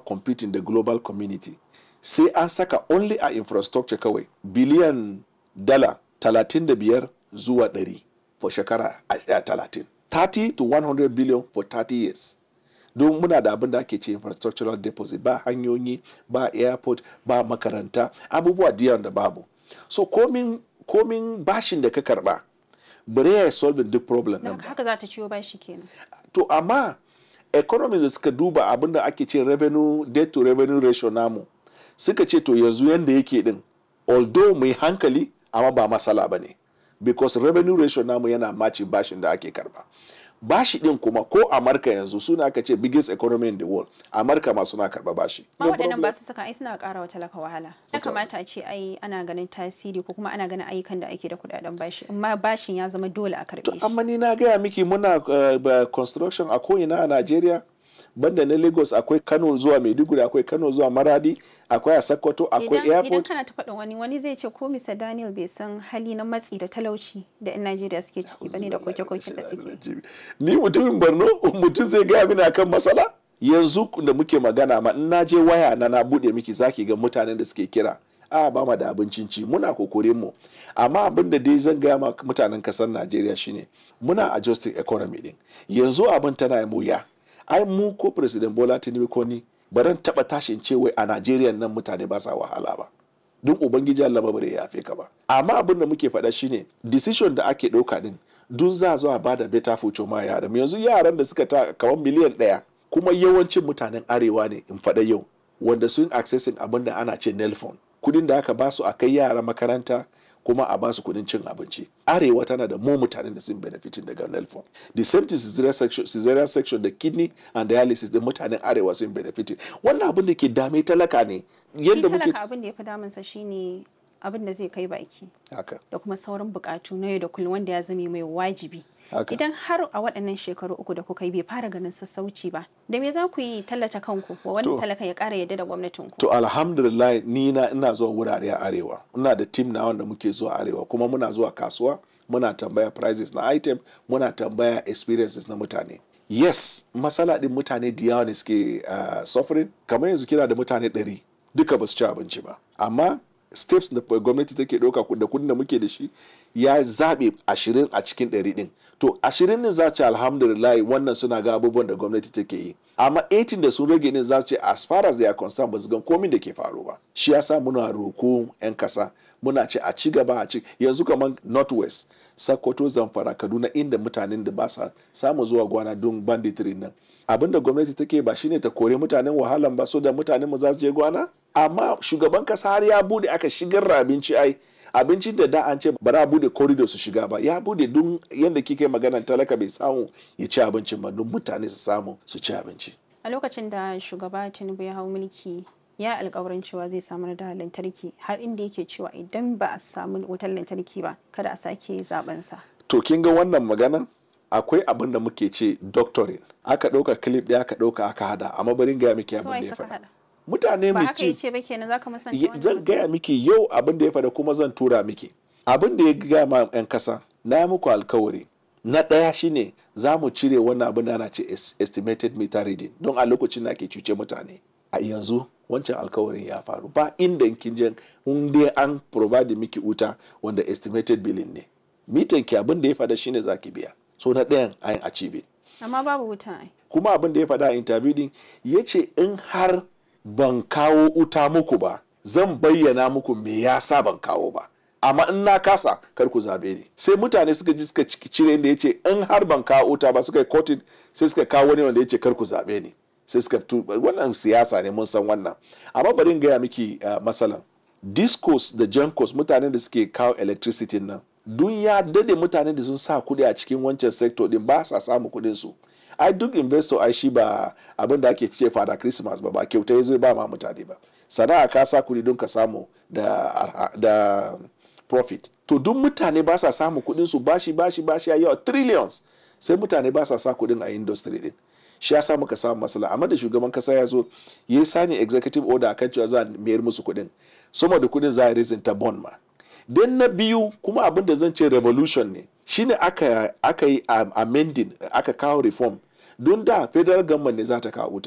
competing da global community sai an saka only a infrastructure kawai biliyan dala 35 zuwa 100 for shekara a 30 30 to 100 billion for 30 years don muna da abin da ake ce infrastructural deposit ba hanyoyi ba airport ba makaranta abubuwa diyan da babu so komin komin bashin da ka karba bare ya solving duk problem Don din ba haka za ta ciwo bashi kenan. to amma economies da suka duba abin da ake ce revenue debt to revenue ratio namu suka ce to yanzu yanda yake din although mai hankali amma ba masala ba ne because revenue ratio namu yana maci bashin da ake karba bashi din kuma ko amurka yanzu suna aka ce biggest economy in the world amurka ma suna karba bashi Ma No waɗannan problem. ba su saka ai suna ƙara wa talaka wahala. Ya Suka- kamata a ce ai ana ganin tasiri ko kuma ana ganin ayyukan da ake da kuɗaɗen bashi. Amma bashin ya zama dole a karɓe shi. amma ni na gaya miki muna uh, ba- construction a ko'ina a Najeriya banda na Lagos akwai Kano zuwa Maiduguri akwai Kano zuwa Maradi akwai a Sokoto akwai Idan, idan airport kana ta faɗin wani wani zai ce ko Mr. Daniel bai san hali na matsi da talauci da 'yan Najeriya suke ciki bane da koke-koken da suke. ni mutumin Borno mutum zai gaya mini akan matsala yanzu da muke magana ma in na je waya na na bude miki zaki ga mutanen da suke kira a ba ma da abincin ci muna kokorin mu amma abin da dai zan gaya ma mutanen kasar Najeriya shine muna adjusting economy din yanzu abin tana yi wuya ai mu ko president Bola Tinubu ko ni baran taba tashin ce wai a Najeriya nan mutane ba sa wahala ba don ubangiji Allah ba bare ya yafe ka ba amma abin da muke faɗa shine decision da ake ɗauka din dun za a zo a bada better future ma yaran yanzu yaran da suka ta kamar miliyan ɗaya kuma yawancin mutanen arewa ne in faɗa yau wanda sun accessing abin da ana ce nelfon kudin da aka basu a kai yara makaranta kuma a basu kudin cin abinci arewa tana da mu mutanen da sun benefitin daga nelfon the same thing cesarean section, cesarean section da kidney and dialysis da mutanen arewa sun benefitin wannan abin da ke dame talaka ne Shi yadda muke talaka abin da ya fi damunsa shine abin da zai kai baki haka da kuma sauran bukatu na yau da kullum wanda ya zame mai wajibi. Haka. Idan har a waɗannan shekaru uku da kuka yi bai fara ganin sassauci ba, da me za ku yi tallata kanku wa wani To. talaka ya ƙara yadda da gwamnatinku? To alhamdulillah ni na ina zuwa wurare a arewa. Ina da team na wanda muke zuwa arewa kuma muna zuwa kasuwa muna tambaya prices na item muna tambaya experiences na mutane. Yes, matsala din mutane da yawa ne suke uh, suffering kamar yanzu kina da mutane ɗari duka ba su ci abinci ba. Amma steps da gwamnati take ɗauka da kudin da muke da shi ya zaɓe ashirin a cikin ɗari ɗin. To ashirin din za ce alhamdulillah wannan suna ga abubuwan da gwamnati take yi. Amma 18 da sun rage din za su ce as far as they are concerned ba su gan komin da ke faru ba. Shi yasa muna roko 'yan kasa muna ce a ci gaba a ci yanzu kamar northwest Sokoto Zamfara Kaduna inda mutanen da ba sa samu zuwa gwana don banditry nan. Abin da gwamnati take ba shine ta kore mutanen wahalan ba so da mutanen mu za su je gwana? Amma shugaban kasa har ya bude aka shigar da abinci ai abincin da da an ce ba za a bude corridor su shiga ba ya bude dun yadda kike magana talaka bai samu ya ci abincin ba don mutane su samu su ci abinci A lokacin da shugaba Tinubu ya hau mulki ya alkawarin cewa zai samar da lantarki har inda yake cewa idan ba a samu wutar lantarki ba kada a sake zaben sa. to kin ga wannan maganan akwai abin da muke ce doctoring aka ɗauka clip ɗaya aka ɗauka aka hada amma barin gaya miki So abin ai da ya saka faɗa hada. mutane Ba haka mischief yace ba kenan zaka musanta Ye- wannan zan mutum? gaya miki yau abin da ya faɗa kuma zan tura miki abin da ya gaya ma 'yan kasa na yi muku alkawari na ɗaya shine za mu cire wannan abin da ana ce es- estimated meter reading don a lokacin da ake cuce mutane a yanzu wancan alkawarin ya faru ba inda kin je in dai an provide miki wuta wanda estimated billing ne mitan ki abin da ya faɗa shine zaki biya so na ɗayan an achieve Amma babu wuta ai. kuma abin da ya faɗa a interview din ya ce in har ban kawo uta muku ba zan bayyana muku me ya sa ban kawo ba amma in na kasa kar ku zabe ni sai mutane suka ji suka ci- cire inda ya ce in har ban kawo uta ba suka yi kotin sai suka kawo wani wanda ya ce kar ku zabe ni sai suka tu wannan siyasa ne mun san wannan amma bari in gaya miki uh, masalan discos da jankos mutanen da suke kawo electricity nan dun ya dade mutanen da sun sa kuɗi a cikin wancan sector din ba sa samu kuɗin su ai duk investor ai shi ba abin da ake fice fada christmas ba ba kyauta ya zo ba ma mutane ba sana'a ka sa kuɗi don ka samu da, arha- da profit to duk mutane ba sa samu kuɗin su bashi bashi bashi ya yawa trillions sai mutane ba sa sa kuɗin a industry din shi ya sa muka samu matsala amma da shugaban kasa ya zo ya yi sani executive order akan cewa za a mayar musu kuɗin sama da kuɗin za a raising ta bond ma dan na biyu kuma abin da zan ce revolution ne shine aka aka yi am- amending aka kawo reform don da federal government ne za ta kawo wuta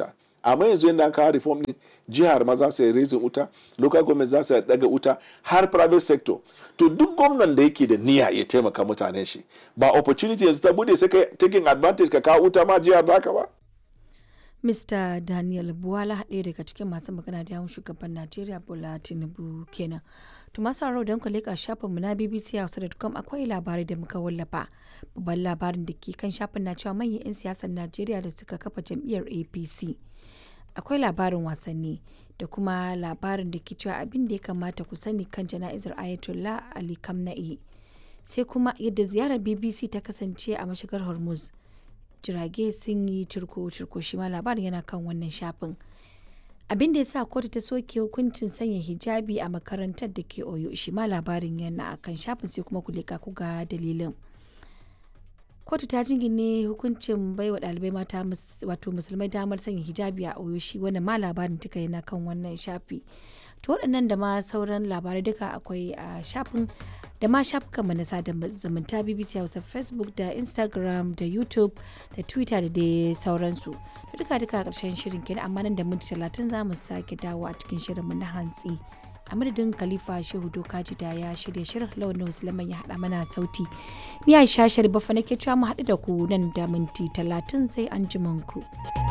amma yanzu yadda an kawo reform din jihar ma za su yi raising wuta local government za su daga wuta har private sector to duk gwamnan da yake da niyya ya taimaka mutanen shi ba opportunity yanzu ta bude sai ka taking advantage ka kawo wuta ma jihar baka ba Mr. Daniel Buwala ɗaya daga cikin masu magana da yawun shugaban Najeriya Bola Tinubu kenan. To masu haro don ku leƙa shafinmu na bbchausa.com akwai labarai da muka wallafa. Babban labarin da ke kan shafin na cewa manyan 'yan siyasar Najeriya da suka kafa jam'iyyar APC. Akwai labarin wasanni da kuma labarin da ke cewa abin da ya kamata ku sani kan jana'izar Ayatollah Ali Kamna'i. Sai kuma yadda ziyarar BBC ta kasance a mashigar Hormuz. jirage sun yi cirko-cirko shi ma labarin yana kan wannan shafin abin da ya sa kotu ta soke hukuncin sanya hijabi a makarantar da ke oyo shi ma labarin yana a kan shafin sai kuma kulika ku ga dalilin kotu ta jingine hukuncin baiwa ɗalibai mata wato musulmai damar sanya hijabi a oyo shi wannan ma labarin tuka yana kan wannan shafi to waɗannan da ma sauran labarai duka akwai a shafin da ma shafukanmu na sada zumunta bbc hausa facebook da instagram da youtube da twitter da dai sauransu da duka duka karshen shirin kenan amma nan da minti talatin za mu sake dawo a cikin shirinmu na hantsi a madadin khalifa shehu dokaji da ya shirya shirin launin musulman ya haɗa mana sauti ni aisha sharifa nake cewa mu haɗu da ku nan da minti talatin sai an ku.